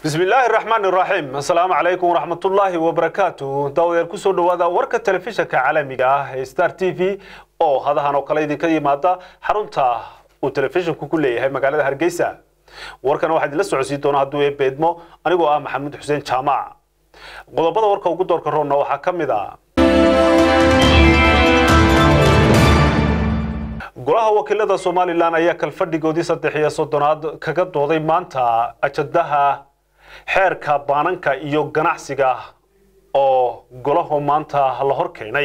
bismi illaahi raxmaan iraxiim assalaamu calaykum waraxmatullaahi wabarakaatu daawayaal kusoo dhowaada warka telefishanka caalamiga ah ee star t v oo hadahan oo kale idinka yimaada xarunta uu telefishanku ku leeyahay magaalada hargeysa warkan waxaa idinla socodsiin doona hadduu ee beedmo anigoo ah maxamuud xuseen jaamac qodobada warka ugu doorka roonna waxaa ka mid a golaha wakiilada somalilan ayaa kalfadhigoodii saddex iyo soddonaad kaga dooday maanta ajadaha xeerka baananka iyo ganacsiga oo golahu maanta la hor keenay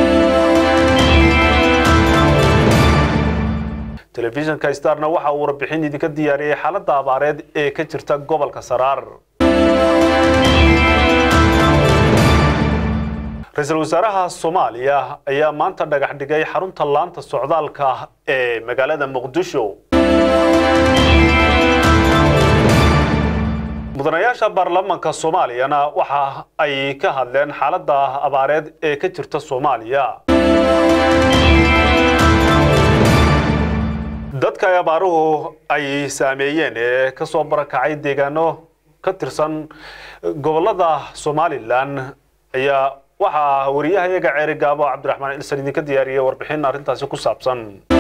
telefishinka starna waxa uu warbixin idinka diyaariyey xaaladda abaareed ee ka jirta gobolka saraar ra-iisul wasaaraha soomaaliya ayaa maanta dhagax dhigay xarunta laanta socdaalka ee magaalada muqdisho mudanayaasha baarlamaanka soomaaliyana waxa ay ka hadleen xaaladda abaareed ee ka jirta soomaaliya dadka ay abaaruhu ay saameeyeen ee ka soo barakacay deegaano ka tirsan gobolada somalilan ayaa waxaa wariyahayaga ceeri gaabo cabdiraxmaan ilsan idinka diyaariyey warbixin arrintaasi ku saabsan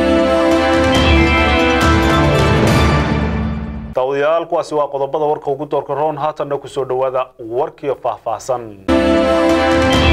daawadayaal kuwaasi waa qodobada warka ugu doorka roon haatanna kusoo dhowaada warkiio faahfaahsan